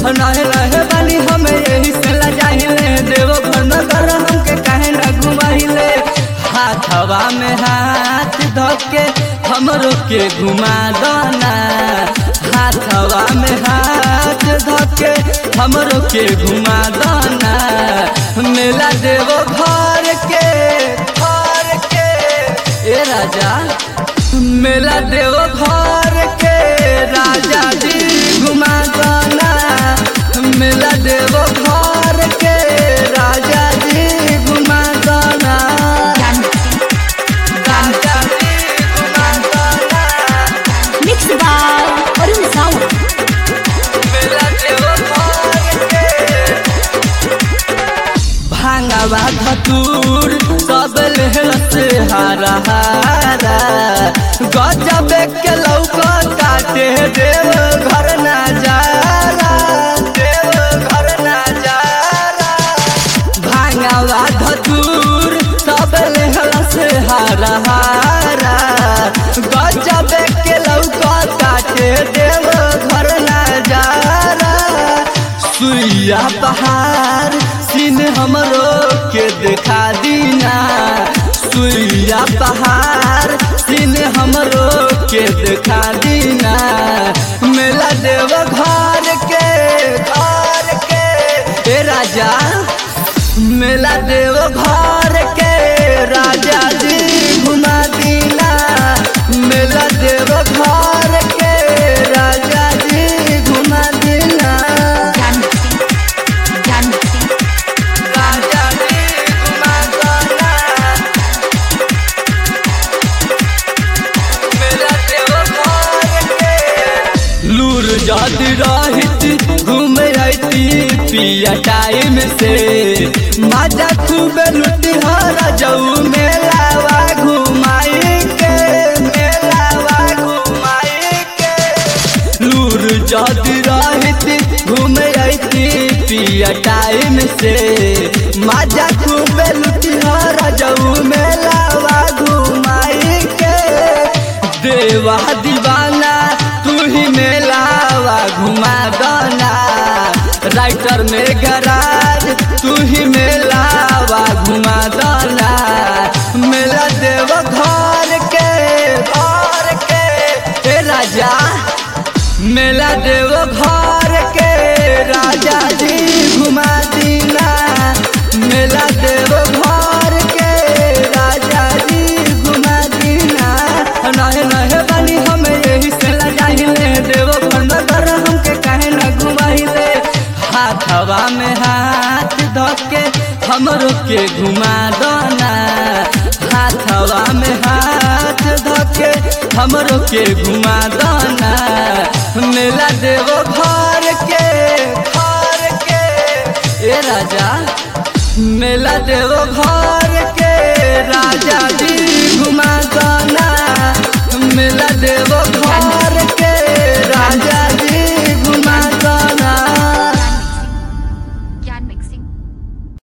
रहे रहे बानी हमें यही से लजाहिले देवो घर नगर हमके काहे न घुमाइले हाथवा में हाथ धके हमरो के घुमा दना हाथवा में हाथ धके हमरो के घुमा दना मेला देवो घर के घर के ए राजा मेला देवो घर के राजा जी घुमा दना मेला देवो घर के राजा जी घुमा दना राजा जी घुमा दना Mixed by Arun Sawan. मेला देवो घर के भांगवा धतूर सब लेहल से हारा हारा गजब के लौका काटे देव घर ना जाला देव घर ना जाला भांगवा धतूर सब लेहल से हारा हारा गजब के लौका काटे देव घर ना जाला सुइया पहाड़ सीन हमरो के देखा दीना सुइया पहाड़ सीन हमरो के देखा दीना मेला देव घर के घर के ए राजा मेला देव घर के राजा जी घुमा दीना मेला देव घर के राजा जी घुमा दीना राजा जी घुमा दीना मेला देव घर के लूर जात रहित घूमे आती पिया टाइम से मजा खूब लुटी हर जाऊ मेलावा घुमाई के मेलावा घुमाई के लूर जात रहित घूमे आती पिया टाइम से मजा खूब लुटी हर जाऊ मेलावा घुमाई के देवा दीवाना तू ही मेलावा घुमा दना राइटर में गराज तू ही मेलावा घुमा दना मेला देव घर के घर के ए राजा मेला देव घर के राजा जी घुमा दीना मेला देव घर के राजा जी घुमा दीना नहे नहे बानी हमें यही से लजाहिले देव घर नगर हमके काहे न घुमाइले हाथवा में हाथ धके हमरो के घुमा दना हाथवा में हाथ धके हमरो के घुमा दना मेला देव घर के घर के ए राजा मेला देव घर के राजा जी घुमा दना मेला देव घर के राजा